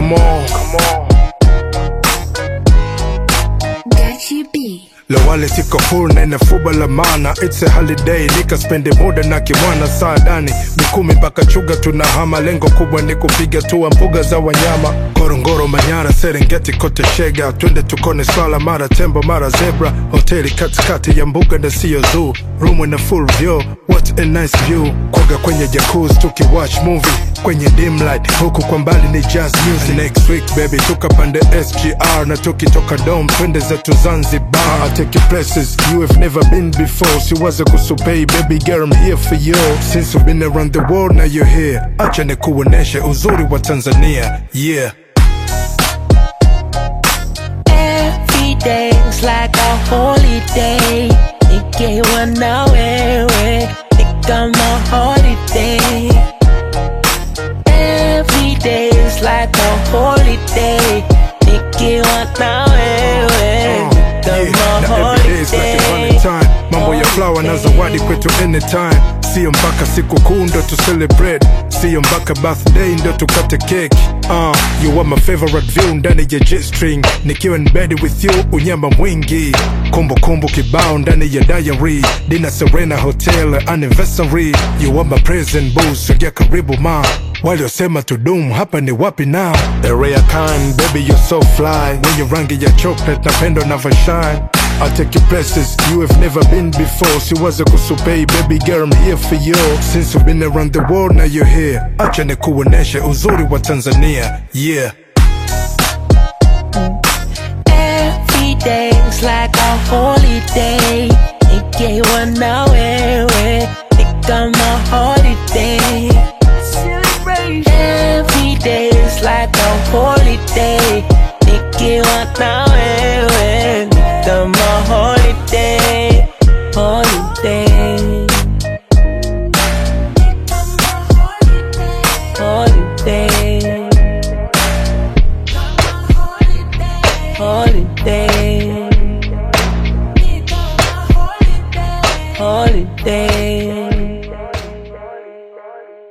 come on, come on. Gachi B. Lowale siko full na inafuba la maana It's a holiday nikaspende muda na kimwana saadani Mikumi mpaka chuga tunahama Lengo kubwa ni kupiga tua mbuga za wanyama Ngorongoro, Manyara, Serengeti kote shega Twende tukone swala mara tembo mara zebra Hoteli katikati ya mbuga na siyo zoo Room in a full view, what a nice view Kuoga kwenye jacuzzi tukiwatch movie Kwenye dim light, huku kwa mbali ni jazz music Next week baby tukapande SGR Na tukitoka dom twende zetu Zanzibar I take you places you have never been before Siwaze kusupei baby girl I'm here for you Since we've been around the world now you're here Acha nikuoneshe uzuri wa Tanzania Yeah Every day's like a holiday. Nikiwa na wewe ni kama holiday. Every day's like a holiday. Nikiwa na wewe ni Yeah, kama na every day is like a holiday. valentine mambo ya flower na zawadi kwetu anytime siyo mpaka siku kuu ndo tu celebrate siyo mpaka birthday ndo tukate cake uh, you are my favorite view ndani ya G-string nikiwa in bed with you unyama mwingi kumbukumbu kibao ndani ya diary dina serena hotel anniversary you are my present boo sogea karibu ma waliosema tudum hapa ni wapi now a rare kind baby you're so fly wenye rangi ya chocolate napendo navyoshine I'll take you places you have never been before siwaze kusupei baby girl I'm here for you since we've been around the world now you're here acha nikuoneshe uzuri wa Tanzania yeah Every day's like a holiday. Nikiwa na wewe ni kama holiday. Every day's like a holiday. Nikiwa na wewe ni kama holiday.